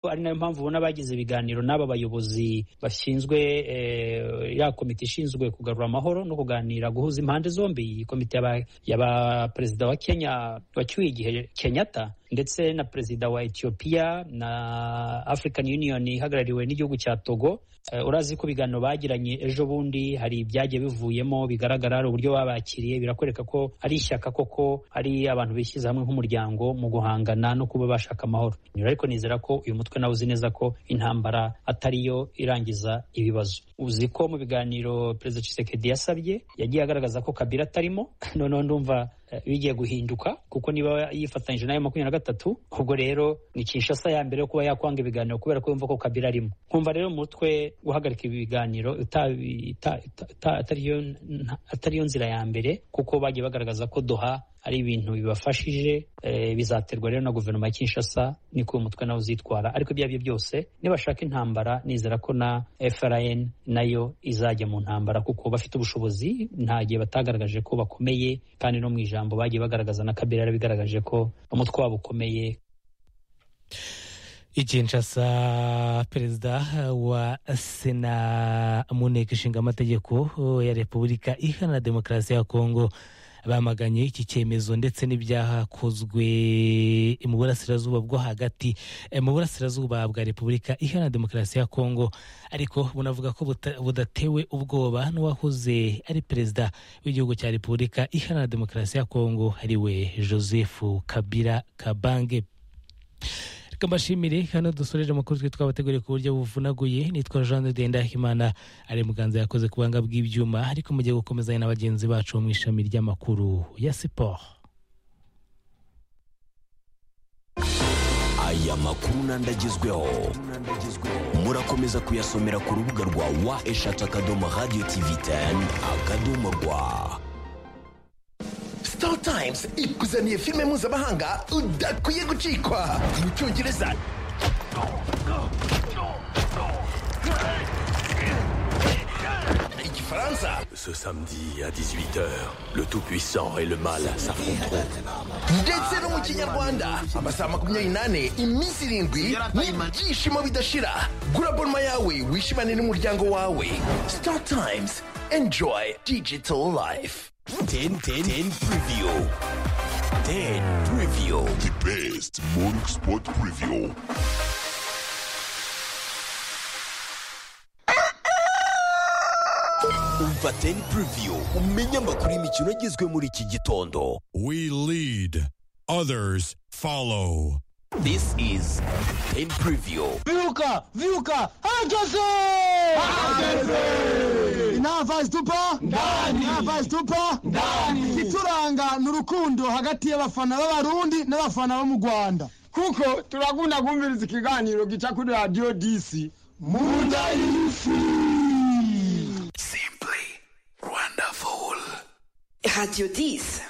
ari nayo mpamvu ubona bagize ibiganiro n'aba bayobozi bashinzwe ya komite ishinzwe kugarura amahoro no kuganira guhuza impande zombi iyi komite y'aba perezida wa kenya wacyuye igihe kenyatta ndetse na perezida wa etiyopiya na african union ihagarariwe n'igihugu cya togo urazi ko ibiganiro bagiranye ejo bundi hari ibyagiye bivuyemo bigaragara hari uburyo babakiriye birakwereka ko ari ishyaka koko hari abantu bishyize hamwe nk'umuryango mu guhangana no kuba bashaka amahoro ariko nizera ko uyu mutwe nawe uzi neza ko intambara atari yo irangiza ibibazo uzi ko mu biganiro perezida Tshisekedi yasabye yagiye agaragaza ko kabira atarimo noneho ndumva bigiye guhinduka kuko niba yifatanyije nayo makumyabiri na gatatu ubwo rero ni Kinshasa ya mbere yo kuba yakwanga ibiganiro kubera ko yumva ko kabira arimo nkumva rero umutwe guhagarika ibi biganiro atari yo nzira ya mbere kuko bagiye bagaragaza ko doha ari ibintu bibafashije bizaterwa rero na guverinoma ya Kinshasa niko uyu mutwe nawe uzitwara ariko ibyo ari byo byose nibashaka intambara nizera ko na FRN nayo izajya mu ntambara kuko bafite ubushobozi nta gihe batagaragaje ko bakomeye kandi no mu ijambo bagiye bagaragaza na kabera yarabigaragaje ko umutwe wabo ukomeye ikinshasa perezida wa sena mu nteko ishinga amategeko ya repubulika iharanira demokarasi ya kongo bamaganye iki cyemezo ndetse n'ibyakozwe mu burasirazuba bwo hagati mu burasirazuba bwa repubulika iharanira demokarasi ya kongo ariko bunavuga ko budatewe ubwoba n'uwahoze ari perezida w'igihugu cya repubulika iharanira demokarasi ya kongo ariwe joseph kabira kabange reka mbashimire hano dusoreje amakuru twe twabateguriye ku buryo buvunaguye nitwa jean dendahimana ari muganza yakoze ku buhanga bw'ibyuma ariko mugiye gukomezanya na bagenzi bacu mu ishami ry'amakuru ya siporo aya makuru n'andagezweho murakomeza kuyasomera ku rubuga rwa wa eshatu akadomo radiyo tivi teni akadomo rwa Star Times ikuzaniye filime mpuzamahanga udakwiye gucikwa mu cyongereza igifaransa Ce samedi à 18h, le Tout-Puissant et le Mal s'affronteront. ndetse no mu kinyarwanda amasaha makumyabiri n'ane iminsi irindwi n'ibyishimo bidashira gura bonuma yawe wishimane n'umuryango wawe Star Times enjoy digital life 10 10 10 preview. 10 preview. The best morning sport preview. Umva 10 preview. Umenye amakuru y'imikino agezwe muri iki gitondo. We lead, others follow. This is 10 preview. Viuca, Viuca, herkese! Herkese! Nta vazi tupa? Ndani! Nta vazi tupa? Ndani! Ituranga ni urukundo hagati y'abafana b'abarundi n'abafana bo mu Rwanda. kuko turakunda kumviriza ikiganiro gica kuri radiyo disi Munda y'isi! Radio 10